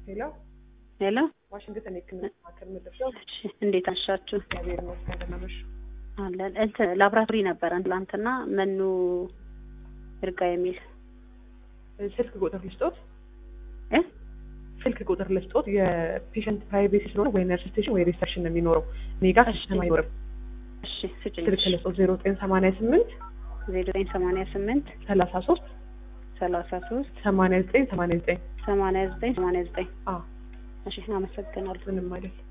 ሄሎ ሄሎ ዋሽንግተን የህክምና ማዕከል ምድርሻው እሺ፣ እንዴት አሻችሁ? እግዚአብሔር ይመስገን ደህና ነሽ? አለን እንትን ላብራቶሪ ነበረን ትላንትና መኑ ይርጋ የሚል ስልክ ቁጥር ልስጦት እ ስልክ ቁጥር ልስጦት የፔሸንት ፕራይቬሲ ስለሆነ ወይ ነርስ ስቴሽን ወይ ሪሰፕሽን ነው የሚኖረው እኔ ጋር እሺ። ሲስተም አይኖርም እሺ ስጭኝ። ስልክ ልስጦት ዜሮ ዘጠኝ ሰማንያ ስምንት ዜሮ ዘጠኝ ሰማንያ ስምንት ሰላሳ ሶስት ሰላሳ ሶስት ሰማንያ ዘጠኝ ሰማንያ ዘጠኝ ሰማንያ ዘጠኝ ሰማንያ ዘጠኝ አዎ እሺ አመሰግናለሁ። ምንም አይደል